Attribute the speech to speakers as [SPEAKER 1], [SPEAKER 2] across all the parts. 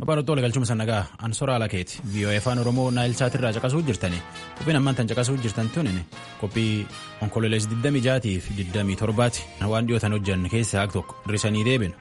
[SPEAKER 1] Babarottoo galchuma sannagaa Ansoraa Lakeeti VOA afaan Oromoo Naayilsaatirraa caqasuu jirtani qophiin ammaan tan caqasuu jirtan tunin qophii onkololees 26 fi 27 waan dhiyootan hojjanne keessa haaq tokko hir'isanii deebinu.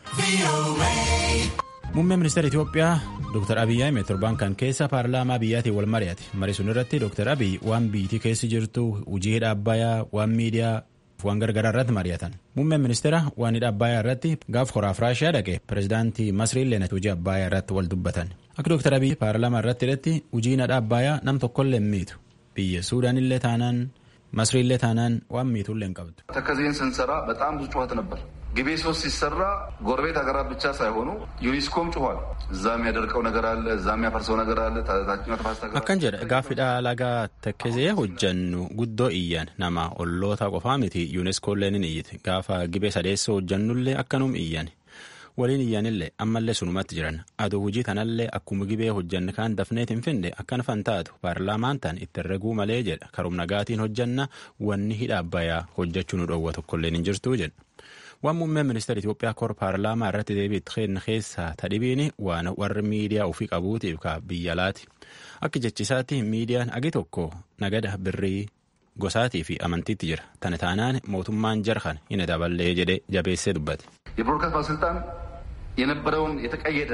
[SPEAKER 1] Muummeen ministeera Itoophiyaa Dr. Abiyyi Ahmed torban kan keessa paarlaamaa biyyaatiin wal mari'ate. Marii sun irratti Dr. Abiyyi waan biyyattii keessa jirtu hojii hidha Abbayyaa waan miidiyaa waan gargaraa irratti mari'atan. Muummeen ministeera waan hidha Abbayyaa irratti gaaf horaaf Raashiyaa dhaqe pireezidaantii Masriin Leenat hojii Abbayyaa irratti wal dubbatan. Akka Dr. Abiyyi paarlaamaa irratti hidhatti hojiin hidha Abbayyaa nam tokkollee hin miitu. Biyya Suudaan illee taanaan Masrii illee taanaan waan miitullee hin qabdu.
[SPEAKER 2] ተከዜን ስንሰራ በጣም ብዙ ጩኸት ነበር። ግቤ ሶስት ሲሰራ ጎረቤት ሀገራት ብቻ ሳይሆኑ ዩኒስኮም ጩኋል። እዛ የሚያደርቀው ነገር አለ፣ እዛ የሚያፈርሰው ነገር አለ። ታችኛው ተፋሰስ ሀገራት
[SPEAKER 1] Akkan jedha gaaffiidha lagaa tekkesee hojjannu guddoo iyyan nama olloota qofaa miti yuuneskoolleen ni iyyite gaafa gibee sadeessoo hojjannullee akkanum iyyan waliin iyyanillee ammallee sunumatti jiran aduu hojii tanallee akkuma gibee hojjanne kaan dafneet hin finde akkan fantaatu paarlaamaan tan itti herreguu malee jedha karum nagaatiin hojjanna wanni hidha abbayyaa hojjechuu nu dhoowwa tokkolleen hin jirtuu jedha. waan muummeen ministeera Itoophiyaa kor paarlaamaa irratti deebiitti kenna keessaa tadhibiin waan warri miidiyaa ofii qabuutiif ka biyya alaati. Akka jechisaatti miidiyaan agi tokko nagada birrii gosaatii fi amantiitti jira. Tana taanaan mootummaan jarhan hin daballee jedhee jabeessee dubbate.
[SPEAKER 2] የብሮድካስት ባለስልጣን የነበረውን የተቀየደ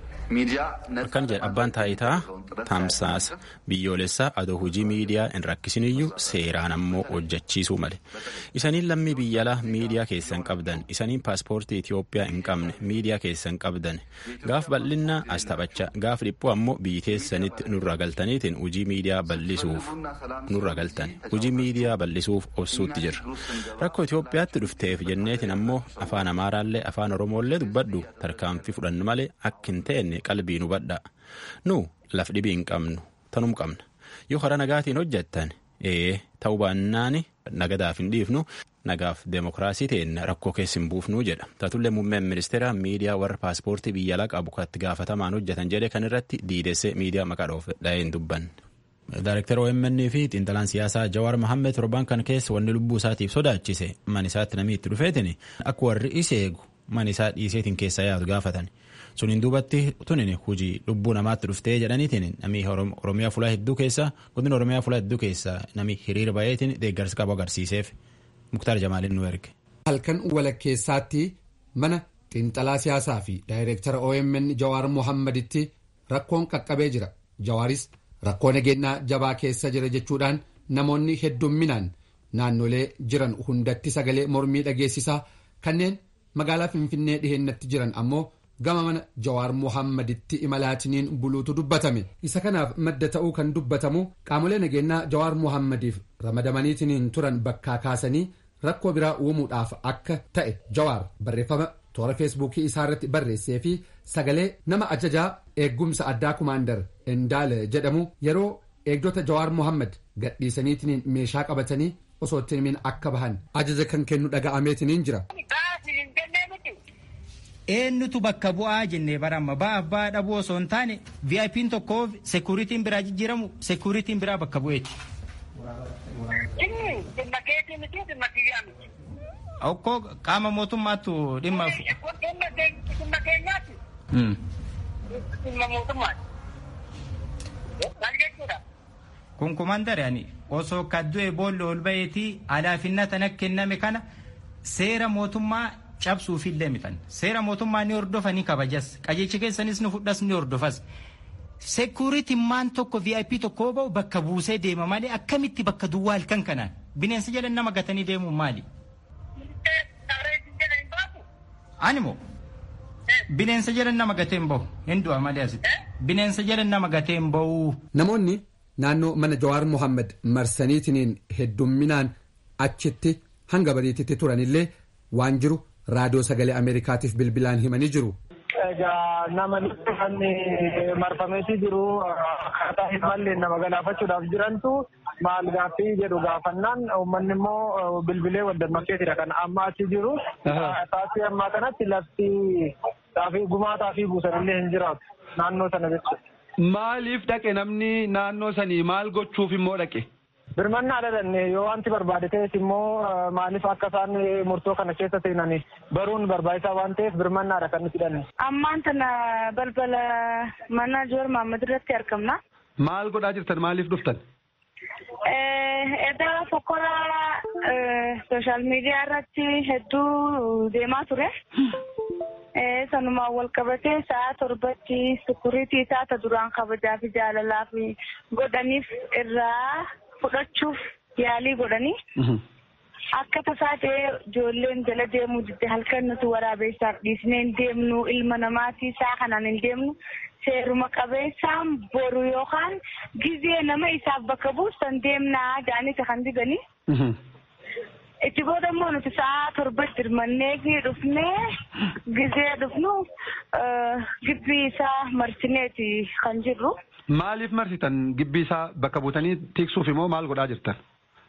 [SPEAKER 2] ሚዲያ
[SPEAKER 1] Akkan jedha abbaan taayitaa tamsaasa biyyoolessaa adoo hojii miidiyaa hin rakkisiniyyuu seeraan ammoo hojjechiisuu male. Isaniin lammii biyya alaa miidiyaa keessan qabdan isaniin paaspoortii Itoophiyaa hin qabne miidiyaa keessan qabdan gaaf bal'inna as taphachaa gaaf dhiphuu ammoo biyyi keessanitti nurra galtaniitiin hojii miidiyaa bal'isuuf nurra galtan hojii miidiyaa bal'isuuf obsuutti jirra. Rakkoo Itoophiyaatti dhufteef jenneetiin ammoo afaan Amaaraallee afaan Oromooillee dubbadhu tarkaanfii fudhannu malee akka hin ta'enne qalbii nu badhaa. Nu laf dhibii hin qabnu tanum qabna. Yoo karaa nagaatiin hojjettan ee ta'uu baannaani nagadaaf hin dhiifnu nagaaf deemokiraasii ta'een rakkoo keessa hin buufnuu jedha. Taatullee muummeen ministeera miidiyaa warra paaspoortii biyya alaa qabu katti gaafatamaan hojjetan jedhe kan irratti diidessee miidiyaa maqaa dhoofe dhahee hin dubbanne. Daaraktara OMN fi xiinxalaan siyaasaa Jawaar Mohammed torban kan keessa wanni lubbuu isaatiif sodaachise man isaatti namni itti dhufeetin akka warri isa eegu man isaa dhiiseetiin keessa yaadu gaafatan. Suniin duubatti tunin hojii lubbuu namaatti dhuftee jedhaniitiin namni Oromiyaa fulaa hedduu keessa godina Oromiyaa fulaa hedduu keessa namni hiriira baay'eetiin deeggarsa qabu agarsiiseef Muktaar Jamaaliin nu erge.
[SPEAKER 3] Halkan walakkeessaatti mana xiinxalaa siyaasaa fi daayireektara OMN Jawaar Mohammeditti rakkoon qaqqabee jira. Jawaaris rakkoo nageenyaa jabaa keessa jira jechuudhaan namoonni heddumminaan naannolee jiran hundatti sagalee mormii dhageessisaa kanneen magaalaa Finfinnee dhihennatti jiran ammoo gama mana Jawaar Mohammeditti imalaatiniin buluutu dubbatame. Isa kanaaf madda ta'uu kan dubbatamu qaamolee nageenyaa Jawaar Mohammediif ramadamaniitiin turan bakkaa kaasanii rakkoo biraa uumuudhaaf akka ta'e Jawaar barreeffama toora feesbuukii isaarratti barreessee fi sagalee nama ajajaa eeggumsa addaa kumaandar Endaale jedhamu yeroo eegdota Jawaar Mohammed gadhiisaniitiin meeshaa qabatanii osoo ittiin akka bahan ajaja kan kennu dhaga'ameetiniin jira.
[SPEAKER 4] eenyutu bakka bu'aa jennee baramma ba'aaf ba'aa dhabuu osoo hin taane VIP'n tokko sekuuritiin biraa jijjiiramu sekuuritiin biraa bakka bu'eeti. Okkoo qaama mootummaattu dhimma. Kun kumandare ani osoo kaddu'e boolla ol ba'eetii alaafinna tana kenname kana seera mootummaa cabsuufillee mitan seera mootummaa ni hordofa ni kabajas qajeelcha keessanis ni fudhas ni hordofas sekuuritiin maan tokko vip tokko ba'u bakka buusee deema malee akkamitti bakka duwwaa halkan kanaan bineensa jedhan nama gatanii deemuun maali. Animoo bineensa jedhan nama gatee hin bahu hin du'a malee asitti bineensa jedhan nama gatee hin bahu.
[SPEAKER 3] Namoonni naannoo mana Jawaar Mohammed marsaniitiin heddumminaan achitti hanga bariititti turanillee waan jiru raadiyoo sagalee ameerikaatiif bilbilaan himanii jiru.
[SPEAKER 5] Egaa nama kan marfameetii jiru akkaataa hin malle nama galaafachuudhaaf jirantu maal gaaffii jedhu gaafannaan uummanni immoo bilbilee waddammakeetidha kan amma achi jiru. Taasii ammaa kanatti lafti xaafii gumaa xaafii buusanillee hin jiraatu naannoo sana jechuudha.
[SPEAKER 6] Maaliif dhaqe namni naannoo sanii maal gochuuf immoo dhaqe?
[SPEAKER 5] birmannaa dhalanne yoo wanti barbaade ta'es immoo maaliif akka isaan murtoo kana keessa seenan baruun barbaachisaa waan ta'eef birmannaadha kan nuti hidhanne.
[SPEAKER 6] Ammaan tana balbala mana Joor Mahammad irratti argamna.
[SPEAKER 3] Maal godhaa jirtan maaliif dhuftan?
[SPEAKER 6] Edda fokkora sooshaal miidiyaa irratti hedduu deemaa ture. Sanumaan wal qabatee sa'a torbatti sukuriitii taata duraan kabajaa fi jaalalaa fi godhaniif irraa fudhachuuf yaalii godhanii. Akka tasaa ta'ee ijoolleen jala deemuu didde halkan nuti waraabeessaaf dhiisnee hin deemnu ilma namaatii isaa kanaan hin deemnu seeruma qabeessaan boru yookaan gizee nama isaaf bakka buusan deemnaa jedhanii kan diganii. Itti booda immoo nuti sa'a torbatti hirmannee fi dhufnee gizee dhufnu gibbii isaa marsineeti kan jirru.
[SPEAKER 3] Maaliif marsitan gibbii isaa bakka buutanii tiksuuf immoo maal godhaa jirtan?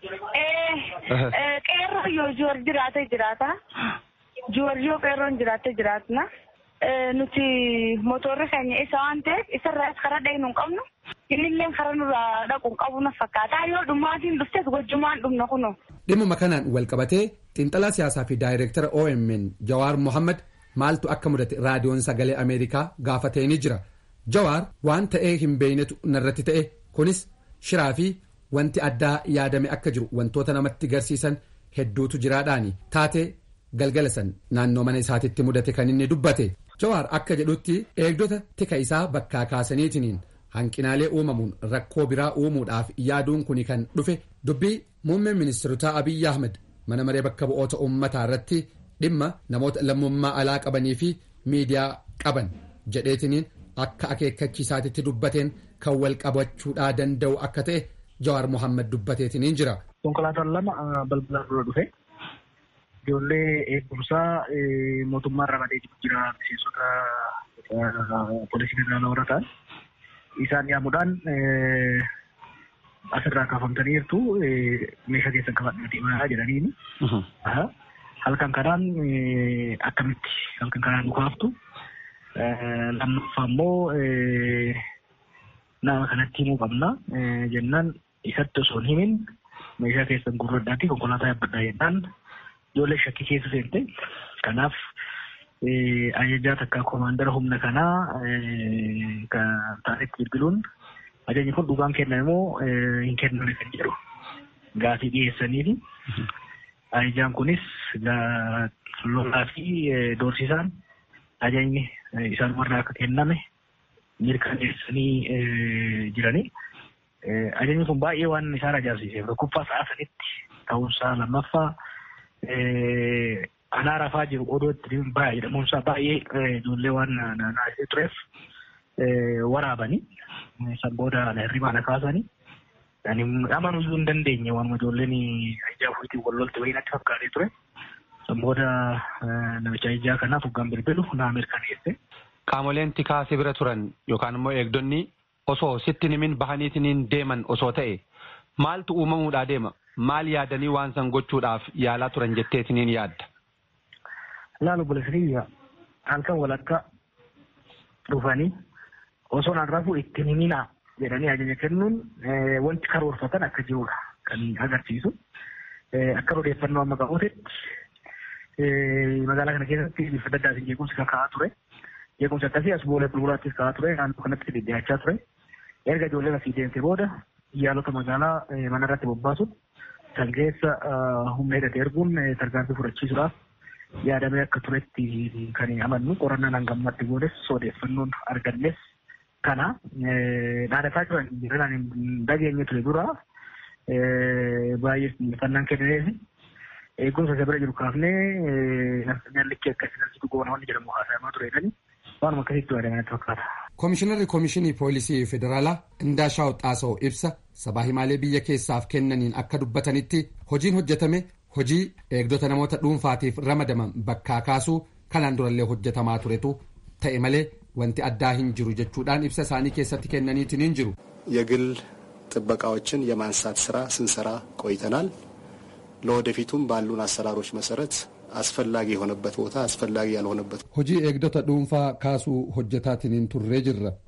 [SPEAKER 6] Qeerroo yoo joor jiraate jiraata. Joorjoo qeerroon jiraate jiraatna. Nuti motorri keenya isa waan ta'eef isarraas karaa dhaqnu hin qabnu. Innillee karaa nurraa dhaqu hin qabu na fakkaata. Yoo dhummaatiin dhuftes gochumaan dhumna kunoo.
[SPEAKER 3] Dhimma kanaan wal qabatee xiinxalaa siyaasaa fi daayireektara OMN Jawaar Mohammad maaltu akka mudate raadiyoon sagalee Ameerikaa gaafatee ni jira. Jawaar waan ta'ee hin beeynetu narratti ta'e kunis shiraa fi wanti addaa yaadame akka jiru wantoota namatti garsiisan hedduutu jiraadhaani taatee galgala san naannoo mana isaatitti mudate kan inni dubbate. Jawaar akka jedhutti eegdota tika isaa bakkaa kaasaniitiniin hanqinaalee uumamuun rakkoo biraa uumuudhaaf yaaduun kuni kan dhufe dubbii muummeen ministeerotaa Abiyyi Ahmed mana maree bakka bu'oota uummataa irratti dhimma namoota lammummaa alaa qabanii fi miidiyaa qaban jedheetiniin akka akeekkachiisaatitti dubbateen kan wal qabachuudhaa danda'u akka ta'e Jawaar Mohaammed dubbateetiniin jira.
[SPEAKER 7] Konkolaataan lama balbala dura dhufe ijoollee eegumsaa mootummaa irraa badee jira miseensota poolisii federaalaa warra ta'an isaan yaamuudhaan asirraa kaafamtanii jirtu meeshaa keessan qabadhaa deemaa jedhaniini. Halkan kanaan akkamitti halkan kanaan nu kaaftu lammaffaa immoo nama kanatti himuu qabna jennaan isatti osoo hin himin meeshaa keessan gurradhaatti konkolaataa yaabbadhaa jennaan ijoollee shakkii keessa seente kanaaf ajajaa takka koomaandara humna kanaa kan taanetti bilbiluun ajajni kun dhugaan kennan immoo hin kenname kan jedhu gaafii dhiyeessaniifi ajajaan kunis lolaa fi doorsisaan ajajni isaan warra akka kenname mirkaneessanii jiranii. Ajajni kun baay'ee waan isaan ajaa'ibsiiseef tokkoffaa sa'a sanitti ta'uunsaa lammaffaa anaa rafaa jiru odoo itti baay'ee jedhamuunsaa baay'ee ijoollee waan naasisee tureef waraabanii san booda hirribaadha kaasanii. Ani amanuu iyyuu hin dandeenye waan ijoolleen ajjaa ofiitiin wal lolte wayii natti fakkaatee ture. San booda namicha ajjaa kanaaf hoggaan bilbilu naa mirkaneesse.
[SPEAKER 3] Qaamoleen tikaa si bira turan yookaan immoo eegdonni osoo sitti himin bahaniitiin deeman osoo ta'e maaltu uumamuudhaa deema? Maal yaadanii waan san gochuudhaaf yaalaa turan jetteetiniin yaadda?
[SPEAKER 7] Laalu bulesiriyya halkan walakka dhufanii osoo naan rafuu itti himinaa jedhanii ajaja kennuun wanti karoorfatan akka jirudha kan agarsiisu. Akka odeeffannoo amma qabuutti magaalaa kana keessatti bifa adda addaatiin jeequmsi kan ka'aa ture. Jeequmsi akkasii as boolee bulbulaattis ka'aa ture naannoo kanatti dhidhiyaachaa ture. Erga ijoolleen asii deemte booda yaalota magaalaa mana irratti bobbaasuun kan keessa humna hidhate erguun tarkaanfii fudhachiisuudhaaf yaadamee akka turetti kan amannu qorannaan hangammatti goones odeeffannoon argannes kana dhaadhataa jiran jiran hin dhageenye ture dura baay'ee xiyyeeffannaan kennineef eegumsa isa bira jiru kaafnee nyaannichi akkasii nasitu goona wanni jedhamu haasayamaa tureedhani waanuma akkasitti yaadamanatti fakkaata.
[SPEAKER 3] Komishinarri Komishinii Poolisii Federaalaa Indaashaw Xaasoo ibsa sabaa himaalee biyya keessaaf kennaniin akka dubbatanitti hojiin hojjetame hojii eegdota namoota dhuunfaatiif ramadaman bakkaa kaasuu kanaan durallee hojjetamaa turetu ta'e malee wanti addaa hin jiru jechuudhaan ibsa isaanii keessatti kennaniitiin hin jiru.
[SPEAKER 8] የግል ጥበቃዎችን የማንሳት ስራ ስንሰራ ቆይተናል። ለወደፊቱም ባሉን አሰራሮች መሰረት አስፈላጊ የሆነበት ቦታ አስፈላጊ ያልሆነበት
[SPEAKER 3] hojii eegdota dhuunfaa kaasuu hojjetaatiin turree jirra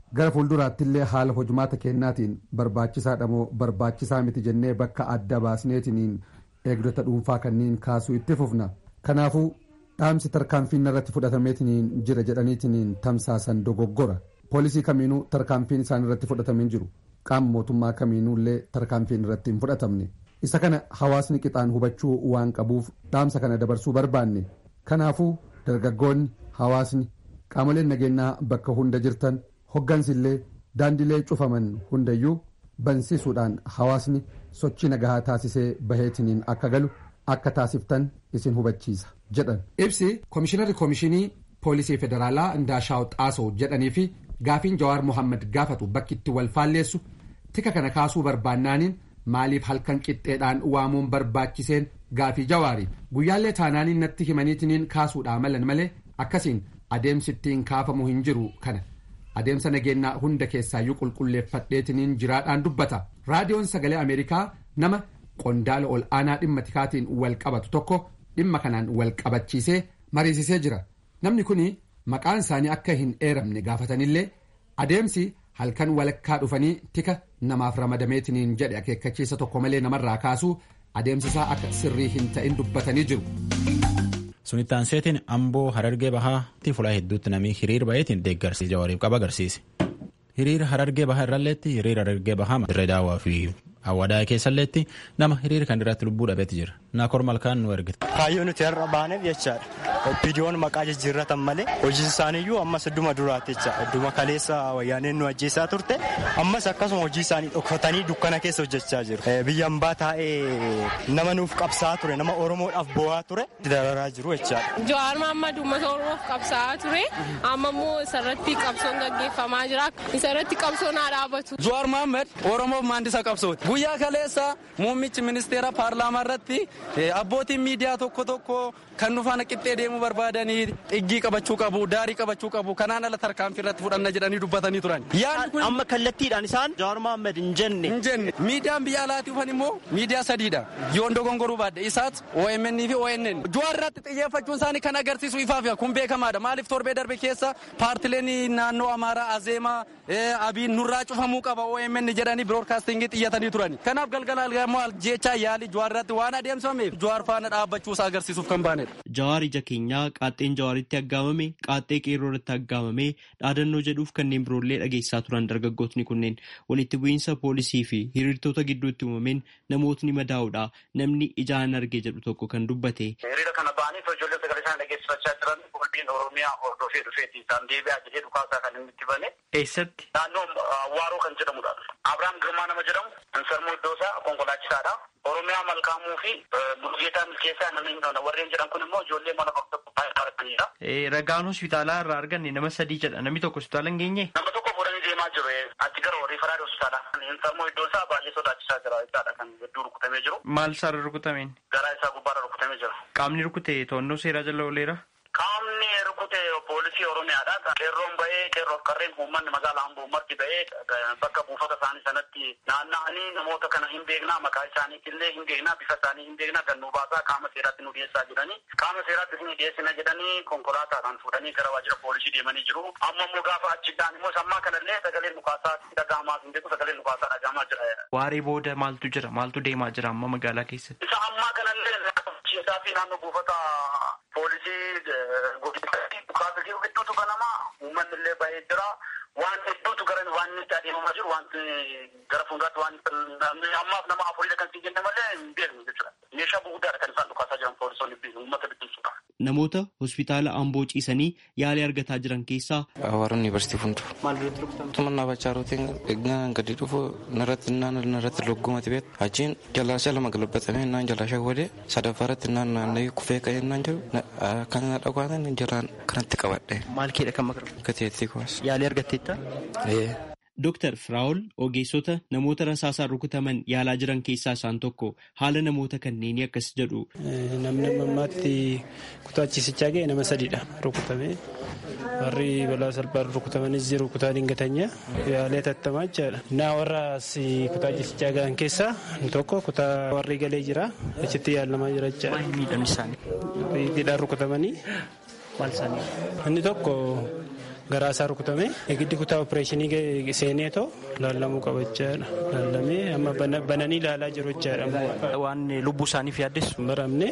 [SPEAKER 3] gara fuulduraattillee haala hojumaata kennaatiin barbaachisaadha moo barbaachisaa miti jennee bakka adda baasneetiniin eegdota dhuunfaa kanneen kaasuu itti fufna kanaafuu dhaamsi tarkaanfiin irratti fudhatameetiniin jira jedhaniitiniin tamsaasan dogoggora poolisii kamiinuu tarkaanfiin isaan irratti fudhatamee jiru qaama mootummaa kamiinuullee tarkaanfiin irratti hin fudhatamne isa kana hawaasni qixaan hubachuu waan qabuuf dhaamsa kana dabarsuu barbaanne kanaafuu dargaggoonni hawaasni qaamoleen nageenyaa bakka hunda jirtan hoggansillee daandilee cufaman hundayyuu bansiisuudhaan hawaasni sochii nagahaa taasisee baheetiniin akka galu akka taasiftan isin hubachiisa jedhan. ibsi koomishinarri koomishinii poolisii federaalaa Ndaashaaw Xaasoo jedhanii fi gaafiin Jawaar Mohaammed gaafatu bakki itti wal faalleessu tika kana kaasuu barbaannaaniin maaliif halkan qixxeedhaan waamuun barbaachiseen gaafii jawaari guyyaallee taanaaniin natti himaniitiniin kaasuudhaa malan malee akkasiin adeemsi ittiin kaafamu hin jiru kana adeemsa nageenyaa hunda keessaayyuu qulqulleeffadheetiniin jiraadhaan dubbata raadiyoon sagalee ameerikaa nama qondaala ol aanaa dhimma tikaatiin wal qabatu tokko dhimma kanaan wal qabachiisee mariisisee jira namni kun maqaan isaanii akka hin eeramne gaafatanillee adeemsi halkan walakkaa dhufanii tika namaaf ramadameetiniin jedhe akeekkachiisa tokko malee namarraa kaasuu adeemsisaa akka sirrii hin ta'in dubbatanii jiru.
[SPEAKER 1] sunittaan seetiin amboo harargee bahaatti fulaa hedduutti namni hiriir baheetiin deeggarsi jawaariif qaba agarsiise hiriira harargee bahaa irralleetti hiriira harargee bahaa dirree daawwaa fi hawwadaa keessalleetti nama hiriira kan irratti lubbuu dhabeetti jira naakor malkaan nu ergite.
[SPEAKER 9] kaayyoo nuti har'a baaneef jechaadha oppiidiyoon maqaa jijjiirratan malee hojii isaaniiyyuu ammas idduma duraatti jecha idduma kaleessa wayyaaneen nu ajjeesaa turte ammas akkasuma hojii isaanii dhokfatanii dukkana keessa hojjechaa jiru biyya hambaa taa'ee nama nuuf qabsaa ture nama oromoodhaaf bo'aa ture dararaa jiru jechaadha.
[SPEAKER 10] Jawaar Mohaammed uummata oromoof qabsaa ture amma immoo isarratti qabsoon gaggeeffamaa jira isarratti qabsoon haa dhaabatu.
[SPEAKER 11] Jawaar Mohaammed oromoof maandisa qabsooti guyyaa kaleessa muummichi ministeera paarlaamaa irratti abbootiin miidiyaa tokko tokko kan nu faana qixxee deemuu barbaadanii dhiggii qabachuu qabu daarii qabachuu qabu kanaan ala tarkaanfii irratti fudhanna jedhanii dubbatanii turan.
[SPEAKER 9] amma kallattiidhaan isaan Jawaar Mohaammed hin jenne.
[SPEAKER 11] hin jenne miidiyaan biyya alaatii dhufan immoo miidiyaa sadiidha yoon dogongoruu baadde isaat OMN fi ONN Jawaar irratti xiyyeeffachuun isaanii kan agarsiisu ifaaf kun beekamaadha maaliif torbee darbe keessa paartileen naannoo amaaraa azeemaa abiin nurraa cufamuu qaba OMN jedhanii biroodkaastingii xiyyatanii turani kanaaf galgala algamoo jechaa yaali Jawaar irratti waan adeemsifameef Jawaar faana dhaabbachuu isaa agarsiisuuf kan baanedha.
[SPEAKER 12] Jawaar ija keenyaa qaaxxeen jawaaritti aggaamame qaaxxee qeerroo irratti aggaamame dhaadannoo jedhuuf kanneen biroollee dhageessaa turan dargaggootni kunneen walitti bu'iinsa poolisii fi hiriirtota gidduutti uumameen namootni madaa'uudha namni ijaan arge jedhu tokko kan dubbate.
[SPEAKER 13] Hiriira kana ba'anii ijoollee sagalee isaan dhageessifachaa jiran qulbiin Oromiyaa hordofee dhufeeti isaan deebi'aa jedhee dhukaasaa kan inni itti bane.
[SPEAKER 12] Eessatti?
[SPEAKER 13] Naannoo Waaroo kan jedhamudha. Abiraam Girmaa nama jedhamu Ansarmoo Iddoosaa konkolaachisaadha. Oromiyaa Malkaamuu fi Mulugeetaa Milkeessaa namni warreen jedhan kun immoo ijoollee mana bakka baay'ee
[SPEAKER 12] Ragaan hospitaalaa irraa arganne nama sadii jedha namni tokko hospitaala hin geenye.
[SPEAKER 13] Nama tokko fuudhanii deemaa jiru achi gara riifaraadha hospitaala. Ansarmoo Iddoosaa baay'ee sodaachisaa jira jechaadha kan hedduu rukutamee jiru.
[SPEAKER 12] Maal isaarra rukutameen?
[SPEAKER 13] Garaa isaa gubbaarra rukutamee jira.
[SPEAKER 12] Qaamni rukute to'annoo seeraa jala ooleera.
[SPEAKER 13] Qaamni rukute poolisii Oromiyaadha. Qeerroon bahee qeerroof qarreen uummanni magaalaa Amboo marti bahee bakka buufata isaanii sanatti naanna'anii namoota kana hin beeknaa maqaa isaaniitillee hin beeknaa bifa isaanii hin beeknaa kan nu baasaa qaama seeraatti nu dhiyeessaa jedhanii qaama seeraatti isin dhiyeessina jedhanii konkolaataadhaan fuudhanii gara waajjira poolisii deemanii jiru. Amma immoo gaafa achiidhaan immoo sammaa kanallee sagaleen dhukaasaa dhaga'amaa hin beeku sagaleen dhukaasaa dhaga'amaa jira.
[SPEAKER 12] Waaree booda maaltu jira maaltu deemaa jira amma magaalaa keessatti?
[SPEAKER 13] Isa ammaa kanallee isaa fi naannoo buufata poolisii godinatti dhukaasa jiru hedduutu banamaa uummanni illee baay'ee jira waan hedduutu gara waan itti adeemamaa jiru wanti gara fuulduraatti waan ammaaf nama afurii kan siin jenne malee hin beeknu jechuudha meeshaa gurguddaadha kan isaan dhukaasaa jiran poolisoonni uummata bittinsuudha.
[SPEAKER 12] Namoota hospitaala Amboo ciisanii yaalii argataa jiran keessaa.
[SPEAKER 14] Hawaara yuunivarsiitii fundu.
[SPEAKER 12] Maal irratti rukutamte?
[SPEAKER 14] Tumannaa bachaa rootiin eegnaan gadi dhufu narratti naan narratti loggumati beeku. Achiin jalaashaa lama galabbatamee naan jalaashaa godhee sadaffaa irratti naan naanna'ee kufee ka'ee naan jiru kan na dhagwaanan jalaan kanatti qabadhe.
[SPEAKER 12] Maal keedha kan makaru?
[SPEAKER 14] Gateettii kumas.
[SPEAKER 12] Yaalii argatteetta? Dooktar Firaa'ol ogeessota namoota rasaasaan rukutaman yaalaa jiran keessaa isaan tokko haala namoota kanneenii akkas jedhu.
[SPEAKER 15] Namni ammaatti kutaa ciisichaa ga'e nama sadiidha rukutame. Warri balaa salphaan rukutamanis jiru kutaa dingatanya yaalee tattamaa jechaadha. Naa warra kutaa ciisichaa ga'an keessaa tokko kutaa warri galee jira achitti yaalamaa jira jechaadha.
[SPEAKER 12] Maal miidhamni isaanii?
[SPEAKER 15] Hidhaan rukutamanii.
[SPEAKER 12] Maal isaanii?
[SPEAKER 15] Inni tokko garaa isaa rukutame giddi kutaa opereeshinii seeneetoo laallamuu qaba jechaadha. Laallamee amma bananii ilaalaa jiru jechaadha.
[SPEAKER 12] Waan lubbuu isaaniif yaaddeessu.
[SPEAKER 15] Baramne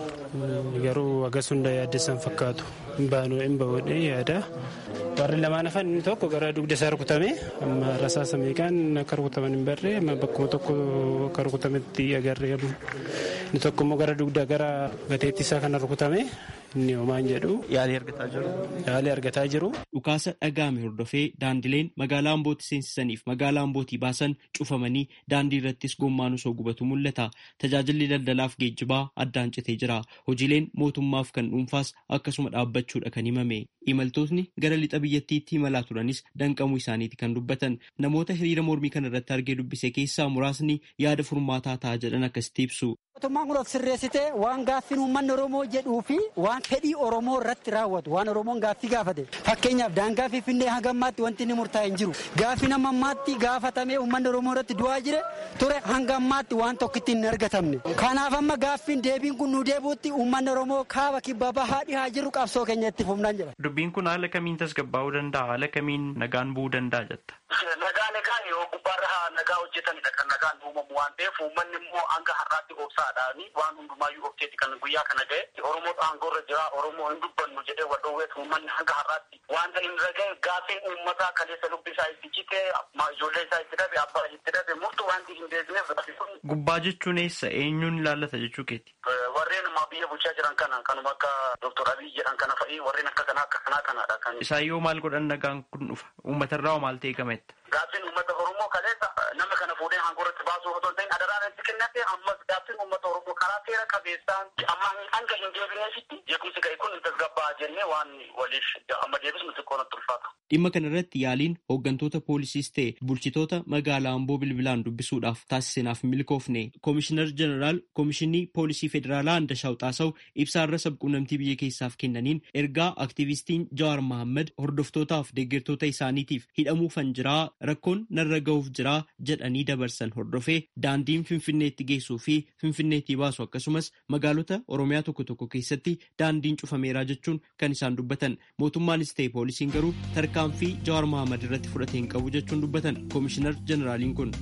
[SPEAKER 15] garuu agas hunda yaaddessan fakkaatu. Hin baanu hin ba'uudhee yaada. Warri lamaan hafan inni tokko gara dugda isaa rukutame amma rasaasa meeqaan akka rukutaman hin barre amma bakkuma tokko akka rukutametti agarre inni tokko immoo gara dugda gara gateetti isaa kana rukutame inni homaan jedhu.
[SPEAKER 12] Yaalii argataa jiru.
[SPEAKER 15] Yaalii argataa jiru.
[SPEAKER 12] Dhukaasa dhaga'ame hordofee daandileen magaalaa Ambootti seensisaniif magaalaa Ambootii baasan cufamanii daandii irrattis gommaan osoo gubatu mul'ata. Tajaajilli daldalaaf geejjibaa addaan citee jira. Hojiileen mootummaaf kan dhuunfaas akkasuma dhaabbachuudha kan himame. Imaltootni gara lixa biyyattiitti imalaa turanis danqamuu isaaniiti kan dubbatan. Namoota hiriira mormii kana irratti argee dubbise keessaa muraasni yaada furmaataa ta'a jedhan akkasitti ibsu.
[SPEAKER 16] Mootummaan kun of sirreessitee waan gaaffiin uummanni Oromoo jedhuu fi waan fedhii Oromoo irratti raawwatu waan Oromoon gaaffii gaafate fakkeenyaaf daangaa Finfinnee hanga ammaatti wanti inni murtaa'e hin jiru gaaffii nama ammaatti gaafatamee uummanni Oromoo irratti du'aa jire ture hanga ammaatti waan tokkitti hin argatamne kanaaf amma gaaffiin deebiin kun nu deebuutti uummanni Oromoo kaaba kibba bahaa dhihaa jiru qabsoo keenya itti fufnaan jedha.
[SPEAKER 12] Dubbiin kun haala kamiin tasgabbaa'uu danda'a haala kamiin nagaan bu'uu danda'a jetta.
[SPEAKER 13] Nagaa nagaa yoo gubbaarra nagaa hojjetanidha kan nagaan uumamu waan ta'eef uummanni immoo hanga har'aatti obsaadhaani waan hundumaayyuu obseeti kan guyyaa kana ga'e Oromoo aangoorra jira Oromoo hin dubbannu jedhee wal dhoowweet uummanni hanga har'aatti wanta hin raga'e gaaffiin uummataa kaleessa lubbi isaa itti cite ijoollee isaa itti dhabe abbaa itti dhabe murtu wanti hin deebineef
[SPEAKER 12] Gubbaa jechuun eessa eenyuun ilaallata jechuu keeti.
[SPEAKER 13] Warreen biyya bulchaa jiran kana kanuma akka Dr. Abiy jedhan kana fa'i warreen akka kanaa akka kanaa kanadha kan.
[SPEAKER 12] Isaan yoo maal godhan nagaan kun dhufa uummatarraa maal ta'e gametta.
[SPEAKER 13] Gaaffiin uummata Oromoo kaleessa nama kana fuudhee aangoorratti baasuu otoo hin ta'in adaraan itti kennate ammas gaaffiin uummata Oromoo karaa seera qabeessaan amma hanga hin deebineefitti jeequmsi ga'e kun tasgabbaa jennee waan waliif amma deebisnu xiqqoo natti ulfaata.
[SPEAKER 12] Dhimma kana irratti yaaliin hooggantoota poolisiis ta'e bulchitoota magaalaa Amboo bilbilaan dubbisuudhaaf taasisneef milkoofne koomishinar jeneraal koomishinii poolisii federaalaa Andashaw Xaasaw ibsaarra sabquunnamtii biyya keessaaf kennaniin ergaa aktiivistiin Jawaar Mohaammed hordoftootaaf deeggartoota isaaniitiif hidhamuufan jiraa rakkoon narra ga'uuf jiraa jedhanii dabarsan hordofee daandiin finfinneetti geessuu fi finfinneetti baasu akkasumas magaalota oromiyaa tokko tokko keessatti daandiin cufameeraa jechuun kan isaan dubbatan mootummaanis ta'e poolisiin garuu tarkaanfii jawaar mohaammed irratti fudhate hin qabu jechuun dubbatan koomishinar jeneraaliin kun.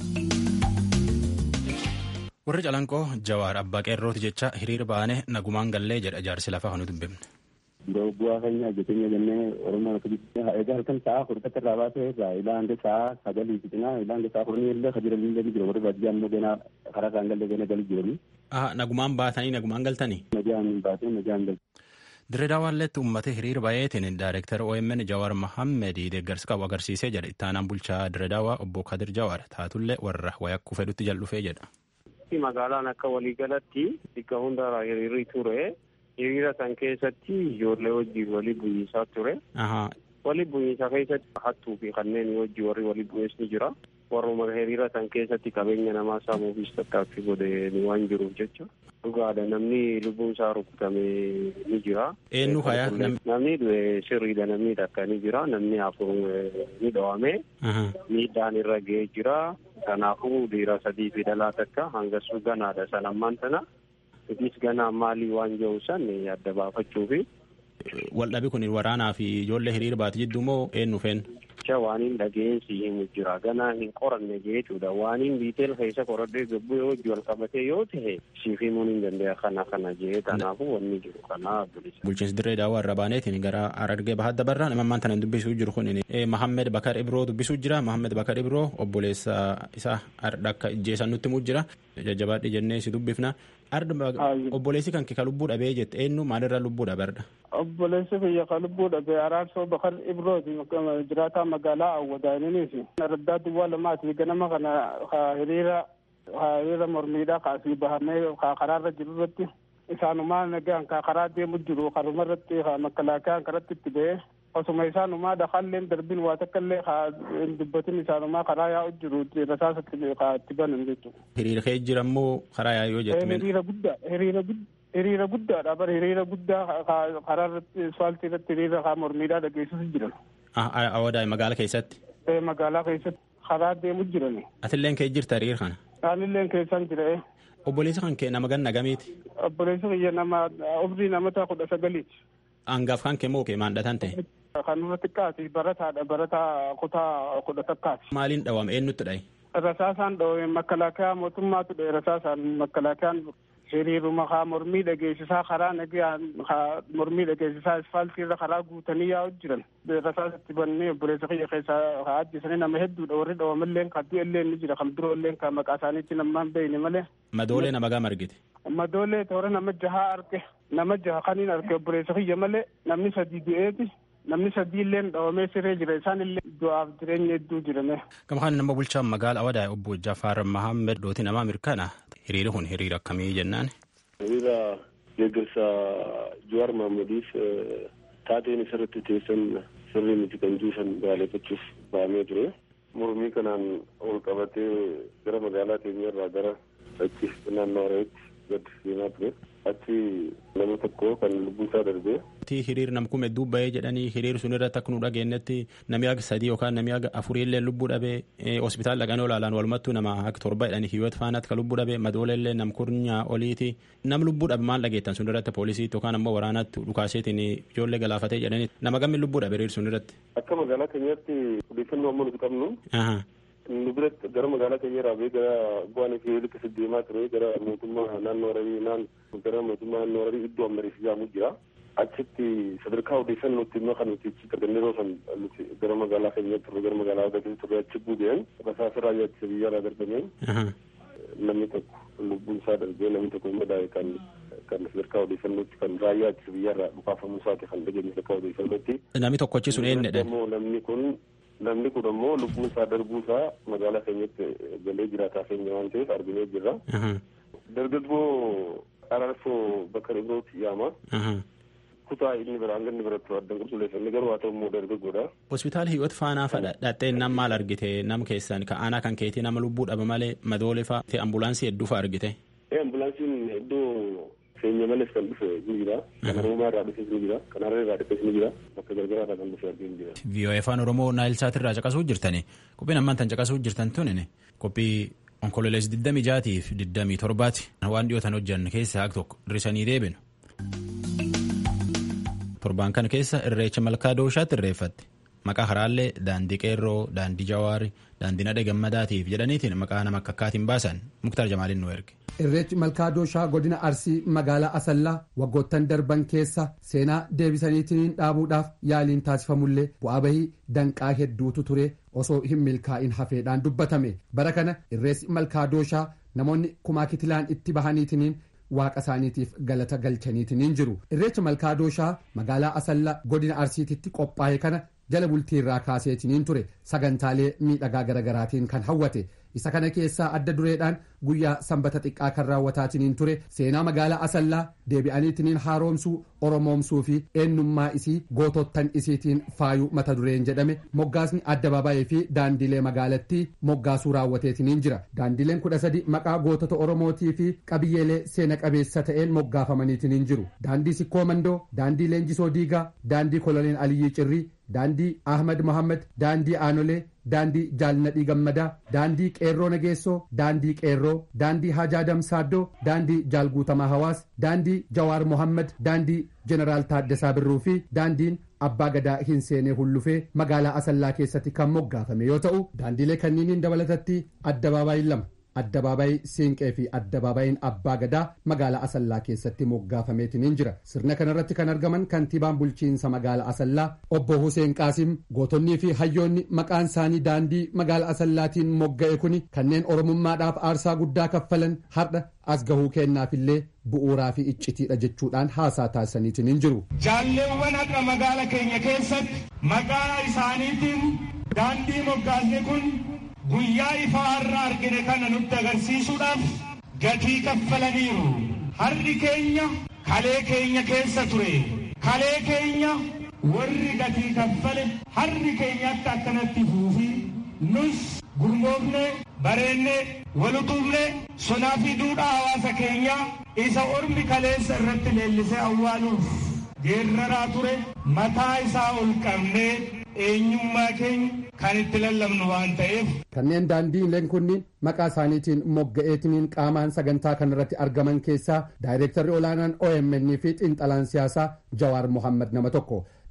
[SPEAKER 1] warri calanqoo jawaar abbaa qeerrooti jecha hiriira baane nagumaan gallee jedha jaarsi lafaa hanu dubbifne.
[SPEAKER 17] bu'aa keenya hojjetenya jennee oromoo egaa halkan sa'a kudha irraa baasee irraa ilaa hanga sa'a sagalii fixinaa ilaa hanga sa'a kudhanii illee kajiran illee ni jira warri baadiyyaa immoo ganaa karaa isaan galle gana gali jiranii.
[SPEAKER 1] nagumaan baatanii nagumaan galtanii.
[SPEAKER 17] Nagaan baatee nagaan galte.
[SPEAKER 1] Direedaawaaleetti uummata hiriira baay'eetiin daayireektar OMN Jawaar Mohaammed deeggarsa qabu agarsiisee jedha ittaanaan bulchaa Direedaawaa obbo Kadir Jawaar taatullee warra wayakkuu fedhutti jal'ufee jedha.
[SPEAKER 18] Magaalaan akka waliigalatti bakka hundarraa hiriirri ture. hiriira san keessatti ijoollee wajjin walii bu'iinsaa ture. Walii bu'iinsaa keessatti hattuu fi kanneen wajjin warri walii bu'ees ni jira. Warruma hiriira san keessatti qabeenya namaa saamuufis tattaaffii godhe waan jiruuf jecha. Dhugaadha namni lubbuun isaa rukutame ni jira.
[SPEAKER 1] Eenyu hayaa
[SPEAKER 18] namni sirriidha namni takka ni jira namni afur ni dhawame. Miidhaan irra ga'ee jira. Kanaafuu dhiira sadii fi dhalaa takka hangasuu ganaadha san ammaan tana. Itis ganaa maalii waan jiru san adda baafachuufi.
[SPEAKER 1] Waldhabi kun waraanaa fi ijoollee hiriira baate jidduu moo eenyu feen?
[SPEAKER 18] Jecha waan hin dhageensi himu jira. Ganaa hin qoranne jechuudha. Waan hin biiteel keessa qoradhee gabbuu yoo wajji wal qabatee yoo ta'e siif himuun hin danda'a kana kana jee kanaafuu wanni jiru kana bilisa.
[SPEAKER 1] Bulchiinsi dirree daawwaa irra baaneetiin gara Harargee bahaa dabarraa nama ammaan tana dubbisuu jiru kun Mahammed Bakar Ibroo dubbisuu jira. Mahammed Bakar Ibroo obboleessa isaa akka ijjeessan nutti himuu jira. Jajjabaadhi jennee si dubbifna. obboleessi kan ka lubbuu dhabee jette eenyu maalirraa lubbuu dhabarda.
[SPEAKER 19] obboleessi kiyya ka lubbuu dhabee araarsoo bakar ibrooti jiraataa magaalaa awwadaaniniif raddaa duwwaa lamaati ganama kana hiriira hiriira mormiidhaa kaasii bahamee karaarra jiru irratti isaanumaa nagaan karaa deemu jiru karuma irratti makalaakaan karatti itti ba'ee osuma isaanumaa dhaqaalleen darbin waa takka illee hin dubbatin isaanumaa karaa yaa'u jiru rasaasatti itti banan jechuudha.
[SPEAKER 1] Hiriira kee jira immoo karaa yaa'u yoo jettu.
[SPEAKER 19] Hiriira guddaa hiriira hiriira guddaadha bara hiriira guddaa karaa irratti asfaaltii irratti hiriira kaa mormiidhaa dhageessisu jiran.
[SPEAKER 1] Awwadaa magaalaa keessatti.
[SPEAKER 19] Magaalaa keessatti karaa deemu jiran.
[SPEAKER 1] Atilleen kee jirta hiriira kana.
[SPEAKER 19] Anilleen keessan jira.
[SPEAKER 1] Obboleessi kan kee nama ganna gamiiti.
[SPEAKER 19] Obboleessi kiyya nama umrii namoota kudha sagaliiti.
[SPEAKER 1] Hangaaf kan kee moo kee maandhatan ta'e.
[SPEAKER 19] Kan nurra xiqqaati barataadha barataa kutaa kudha takkaati.
[SPEAKER 1] Maaliin dhawame eenyutti dhaye?
[SPEAKER 19] Rasaasaan dhawame makalaakaa mootummaatu dhaye rasaasaan makalaakaan hiriiruma haa mormii dhageessisaa karaa nagaan haa mormii dhageessisaa asfaaltiirra karaa guutanii yaa'u jiran rasaasatti bannee obboleessa kiyya keessaa haa ajjisanii nama hedduudha warri dhawamalleen kan du'ellee ni jira kan biroolleen kan maqaa isaaniitti namaan beeyne malee.
[SPEAKER 1] Madoolee nama gama argite.
[SPEAKER 19] Madoolee toora nama jahaa arge nama jaha kaniin arge obboleessa kiyya malee namni sadii du'eeti. namni sadiilleen dhawamee siree jira isaan illee du'aaf jireenya hedduu jirame.
[SPEAKER 1] Gama kana nama bulchaan magaala Awadaa obbo Jafaar Mahammed dooti namaa mirkana hiriiri kun hiriira akkamii jennaan.
[SPEAKER 20] Hiriira deeggarsa Jawaar Mahmediif taateen isarratti teessan sirrii miti kan juusan baaleeffachuuf ba'amee ture. Mormii kanaan ol qabatee gara magaalaa keenyarraa gara achi naannoo Harareetti gad deemaa ture. achi nama tokko kan lubbuun isaa darbee.
[SPEAKER 1] hiriir namkume dubba'ee jedhanii hiriir sun irratti akka nu dhageenyetti namni aga sadii yookaan namni aga afurii illee lubbuu dhabee hospitaala dhaqanii olaalaan walumattuu nama akka torba jedhanii hiyyoota faanaatti kan lubbuu dhabee madoolee illee namkurnyaa oliiti nam lubbuu dhabe maal dhageettan sun irratti poolisiitti yookaan ammoo waraanaatti dhukaaseetiin ijoollee galaafatee jedhanii nama gammi lubbuu dhabe hiriir sun irratti.
[SPEAKER 20] Akka magaalaa keenyaatti odeeffannoo amma nuti qabnu. nu biratti gara magaalaa keenya irraa bee gara bu'aan fi liqisi deemaa ture gara mootummaa naannoo Hararii naan gara mootummaa naannoo Hararii iddoo ammarii ijaamu jira. Achitti sadarkaa odeeffannoo nuti immoo kan nuti achi argannee yeroo san nuti gara magaalaa keenya turre gara magaalaa Hararii turre achi buudeen rasaasa raayyaa ittisa biyyaa irraa darbameen namni tokko lubbuun isaa darbee namni tokko immoo daa'e kan kan sadarkaa odeeffannootti kan raayyaa ittisa biyyaa irraa dhukaafamuu isaati kan dhageenye sadarkaa odeeffannootti.
[SPEAKER 1] Namni tokkochi sun eenyudha?
[SPEAKER 20] Namni kun namni kun ammoo lubbuun isaa darbuu isaa magaalaa keenyatti galee jiraataa keenya waan ta'eef arginee jirra. Dargaggoo Ararsoo bakka Ibrooti yaama. Kutaa inni bira hanga inni biratti addan qulqulleessanne garuu haa ta'u immoo dargaggoodha.
[SPEAKER 1] Hospitaala hiyyoota faanaa fadha dhattee nam maal argite nam keessan ka aanaa kan keetii nama lubbuu dhaba malee madoolee fa'a ta'e ambulaansii hedduu fa'a argite.
[SPEAKER 20] Ambulaansiin iddoo keenya malees kan dhufe ni jira. Kan Oromoo irraa dhufes ni jira. Kan Hararee irraa dhufes ni jira. Bakka gargaraa irraa kan dhufe arginu jira.
[SPEAKER 1] VOA afaan Oromoo Naayilsaat irraa caqasuu jirtani. Qophiin ammaan tan caqasuu jirtan tuni qophii onkololees 26 fi 27ti. Waan dhiyootan hojjanne keessaa haqa tokko hir'isanii deebinu. Torbaan kana keessa irreecha malkaa dooshaatti irreeffatti. Maqaa karaallee daandii qeerroo, daandii jawaari, daandii nadhe gammadaatiif jedhaniitiin maqaa nama akka akkaatiin baasan muktaar jamaaliin nu erge.
[SPEAKER 3] Irreechi malkaa dooshaa godina Arsii magaalaa Asallaa waggoottan darban keessa seenaa deebisaniitiin dhaabuudhaaf yaaliin taasifamullee bu'aa bahii danqaa hedduutu ture osoo hin milkaa'in hafeedhaan dubbatame bara kana irreessi malkaa dooshaa namoonni kumaa kitilaan itti bahaniitiin waaqa isaaniitiif galata galchaniitiin jiru irreecha malkaa dooshaa magaalaa Asallaa godina Arsiititti qophaa'e kana jala bultii irraa kaaseetiin ture sagantaalee miidhagaa garaagaraatiin kan hawwate isa kana keessaa adda dureedhaan guyyaa sanbata xiqqaa kan raawwataatiin ture seenaa magaalaa asallaa deebi'aniitiin haaromsuu oromoomsuu fi eenyummaa isii gootottan isiitiin faayuu mata dureen jedhame moggaasni addabaabaayii fi daandilee magaalattii moggaasuu raawwateetiin jira daandileen kudha sadi maqaa gootota oromootii fi qabiyyeelee seena qabeessa ta'een moggaafamaniitiin jiru daandii sikkoo mandoo daandii leenjisoo diigaa daandii koloneel aliyyii cirrii daandii ahmad mohammad daandii aanolee daandii jaalnadhii gammadaa daandii qeerroo nageessoo daandii qeerroo daandii hajaa damsaaddoo daandii jaalguutamaa hawaas daandii jawaar mohammad daandii jeneraal taaddasaa birruu fi daandiin abbaa gadaa hin seenee hullufee magaalaa asallaa keessatti kan moggaafame yoo ta'u daandiilee kanniiniin dabalatatti addabaabaayii lama addabaabaayii siinqee fi addabaabayiin abbaa gadaa magaalaa asallaa keessatti moggaafameetiin jira sirna kanarratti kan argaman kantiibaan bulchiinsa magaalaa asallaa obbo Huseen Qaasim gootonnii fi hayyoonni maqaan isaanii daandii magaalaa asallaatiin mogga'e kuni kanneen oromummaadhaaf aarsaa guddaa kaffalan har'a as gahuu kennaafillee bu'uuraa fi iccitiidha jechuudhaan haasaa taasisaniitiin jiru.
[SPEAKER 21] Jaalleewwan har'a magaala keenya keessatti maqaa isaaniitiin daandii moggaasne kun guyyaa ifaa har'a argine kana nutti agarsiisuudhaaf gatii kaffalaniiru. Har'i keenya kalee keenya keessa ture. Kalee keenya warri gatii kaffale har'i keenyatti akkanatti fuufi nus gurmoofne bareenne walutumne sonaa fi duudhaa hawaasa keenyaa isa ormi kaleessa irratti leellisee awwaaluuf geerraraa ture mataa isaa ol qabnee eenyummaa keenya kan itti lallabnu waan ta'eef.
[SPEAKER 3] Kanneen daandiileen kunniin maqaa isaaniitiin mogga'eetiniin qaamaan sagantaa kanarratti argaman keessaa daayireektarri olaanaan OMN fi xiinxalaan siyaasaa Jawaar Mohammad nama tokko.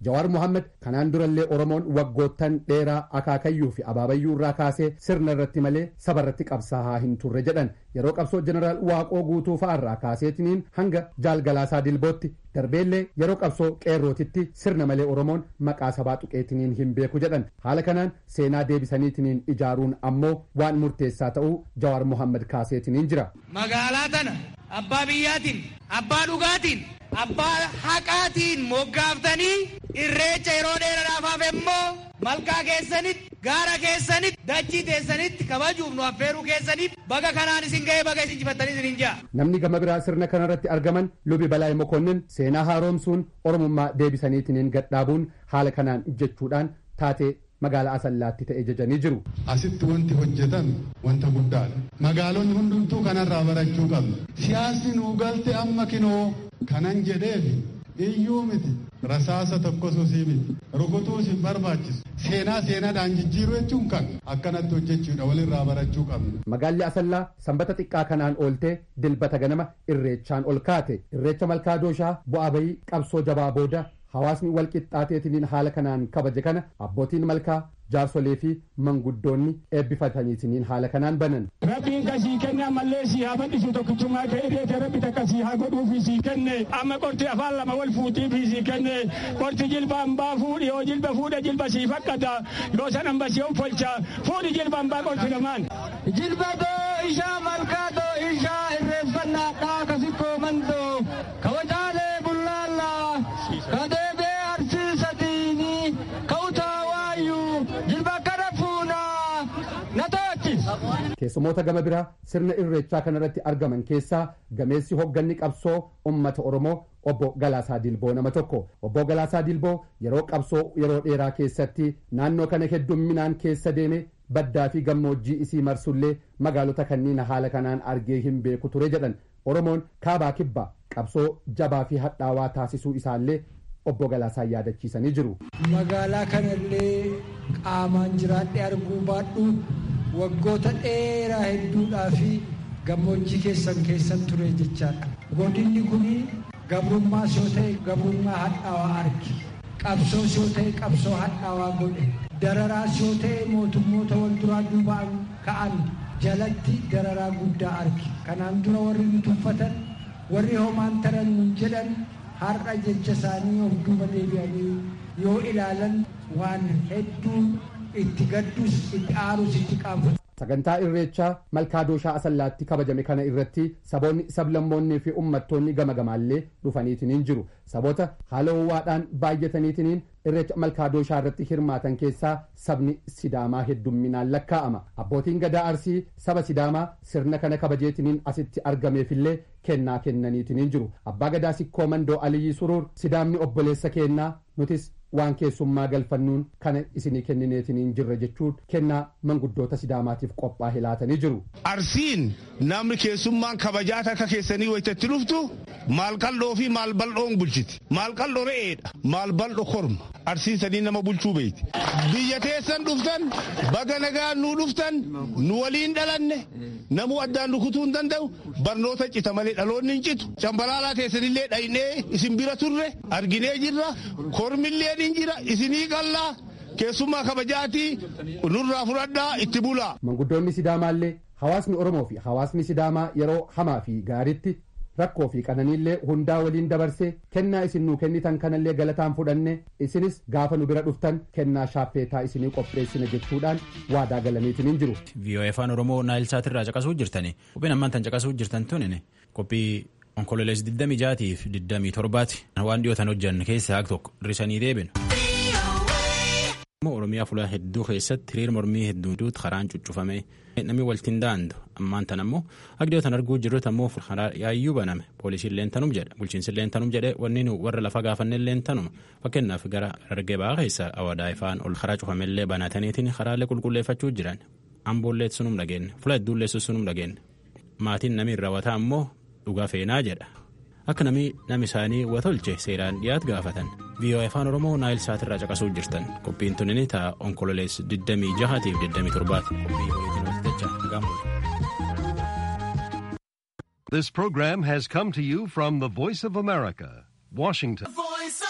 [SPEAKER 3] jawaar mohaammed kanaan durallee oromoon waggoottan dheeraa akaakayyuu fi abaabayyuu irraa kaasee sirna irratti malee saba irratti qabsaa'aa hin turre jedhan yeroo qabsoo jeneraal waaqoo guutuu fa'arraa kaaseetiniin hanga jaalgalaasaa dilbootti darbeellee yeroo qabsoo qeerrootitti sirna malee oromoon maqaa sabaa tuqeetiniin hin beeku jedhan haala kanaan seenaa deebisaniitiniin ijaaruun ammoo waan murteessaa ta'uu jawaar mohaammed kaaseetiniin jira.
[SPEAKER 2] magaalaa tana abbaa biyyaatiin abbaa dhugaatiin abbaa haqaatiin moggaaftanii irreecha yeroo dheeraadhaaf immoo malkaa keessanitti gaara keessanitti dachii teessanitti kabajuuf nu affeeruu keessaniif baga kanaan isin ga'ee baga isin jifattanii isin ja'a.
[SPEAKER 3] namni gama biraa sirna kanarratti argaman lubi balaay mokonnin seenaa haaromsuun oromummaa deebisaniitiniin gadhaabuun haala kanaan jechuudhaan taatee magaalaa asallaatti ta'e jajanii jiru.
[SPEAKER 22] Asitti wanti hojjetan wanta guddaadha. Magaalonni hundumtuu kanarraa barachuu qabna. Siyaasni nuu galte amma kinoo kanan jedheefi iyyuu miti. Rasaasa tokkos osii miti. Rukutuus hin barbaachisu. Seenaa seenaadhaan jijjiiruu jechuun kan akkanatti hojjechuudha walirraa barachuu qabna.
[SPEAKER 3] Magaalli Asallaa sanbata xiqqaa kanaan ooltee dilbata ganama irreechaan ol kaate. Irreecha malkaa dooshaa bu'aa bayii qabsoo jabaa booda hawaasni wal qixxaateetiniin haala kanaan kabaje kana abbootiin malkaa jaarsolee fi manguddoonni eebbifataniitiniin haala kanaan banan.
[SPEAKER 21] Rabbiin kasii kenne ammallee sii haa bal'isu tokkichummaa ka'e deete rabbi takka sii haa godhuufi sii kenne amma qorti afaan lama wal fuutiifi sii kenne qorti jilba hambaa fuudhi yoo jilba fuudha jilba sii fakkata yoo san hamba sii folcha fuudhi jilba hambaa qorti lamaan.
[SPEAKER 2] Jilba doo ishaa malkaa doo ishaa irreeffannaa dhaa kasikkoo mandoo kabajaalee bullaallaa kadeebee arsiisatiini kautaa waayyuu jilba kana fuunaa na to'achis.
[SPEAKER 3] Keessumoota gama biraa sirna irreechaa kanarratti argaman keessaa gameessi hogganni qabsoo ummata Oromoo obbo Galaasaa Dilboo nama tokko. Obbo Galaasaa Dilboo yeroo qabsoo yeroo dheeraa keessatti naannoo kana heddumminaan keessa deeme baddaa fi gammoojjii isii marsullee magaalota kanneen haala kanaan argee hin beeku ture jedhan Oromoon kaabaa kibbaa qabsoo jabaa fi hadhaawaa taasisuu isaallee obbo Galaasaa yaadachiisanii jiru.
[SPEAKER 23] Magaalaa kanallee qaamaan jiraadhee arguu baadhu waggoota dheeraa hedduudhaa fi gammoojjii keessan keessan ture jechaadha. Godinni kun gabrummaas yoo ta'e gabrummaa hadhaawaa arge. Qabsoos yoo ta'e qabsoo hadhaawaa godhe. Dararaas yoo ta'e mootummoota wal duraa duubaan ka'an jalatti dararaa guddaa arge. Kanaan dura warri nu tuffatan warri homaan taran nun jedhan har'a jecha isaanii of duuba deebi'anii yoo ilaalan waan hedduu itti gaddus itti aarus itti qaanfatu.
[SPEAKER 3] Sagantaa irreechaa malkaa dooshaa asallaatti kabajame kana irratti saboonni sablammoonnii fi uummattoonni gama gamaallee dhufaniitiniin jiru. Saboota haala ho'aadhaan baay'ataniitiniin irreecha malkaa dooshaa irratti hirmaatan keessaa sabni sidaamaa heddumminaan lakkaa'ama. Abbootiin gadaa arsii saba sidaamaa sirna kana kabajeetiniin asitti argameefillee kennaa kennaniitiniin jiru. Abbaa gadaa sikkoo mandoo Aliyyi Suruur sidaamni obboleessa kennaa nutis waan keessummaa galfannuun kana isinii kennineetiniin jirra jechuun kennaa manguddoota sidaamaatiif qophaa'e laatanii jiru.
[SPEAKER 24] Arsiin namni keessummaan kabajaa akka keessanii wayitatti dhuftu maal qal'oo fi maal bal'oon bulchiti. Maal qal'oo re'eedha. Maal bal'oo korma. Arsiin sadii nama bulchuu beeyti. Biyya teessan dhuftan baga nagaan nuu dhuftan nu waliin dhalanne namuu addaan rukutuu hin danda'u barnoota cita malee dhaloonni hin citu. Cambalaalaa teessanillee dhaynee isin bira turre arginee jirra. Kormillee ni jira isinii qallaa keessummaa kabajaatii nurraa fudhadhaa itti bulaa.
[SPEAKER 3] Manguddoonni Sidaamaallee hawaasni Oromoo fi hawaasni Sidaamaa yeroo hamaa fi gaariitti rakkoo fi qananiillee hundaa waliin dabarsee kennaa isin nuu kennitan kanallee galataan fudhanne isinis gaafa nu bira dhuftan kennaa shaappeetaa isinii qopheessina jechuudhaan waadaa galaniitiniin jiru.
[SPEAKER 1] VOA afaan Oromoo naayilsaatirraa caqasuu jirtani. Qophiin ammaan tan caqasuu jirtan tunin qophii onkololees 26 fi 27 waan dhiyootan hojjan keessaa haq tokko hir'isanii deebinu. Oromiyaa fuula hedduu keessatti hiriir mormii hedduutu karaan cuccufame namni waltiin daandu ammaan tan ammoo dhiyootan arguu jirrutti ammoo karaa yaayyuu baname poolisiin leentanum jedha bulchiinsi leentanum jedhe wanni nu warra lafa gaafanne leentanuma fakkeenyaaf gara argee ba'aa keessa awadaa ifaan ol karaa cufamellee banataniitiin karaalee qulqulleeffachuu jiran amboollee sunum dhageenne fuula hedduullee sunum dhageenne maatiin namni raawwataa ammoo dhugaa feenaa jedha. akka namni nam isaanii watolche seeraan dhiyaat gaafatan VOA afaan oromoo naayil saatirraa caqasuu jirtan qophiin tunini ta'a onkololees 26 fi 27
[SPEAKER 25] This program has come to you from the Voice of America, Washington.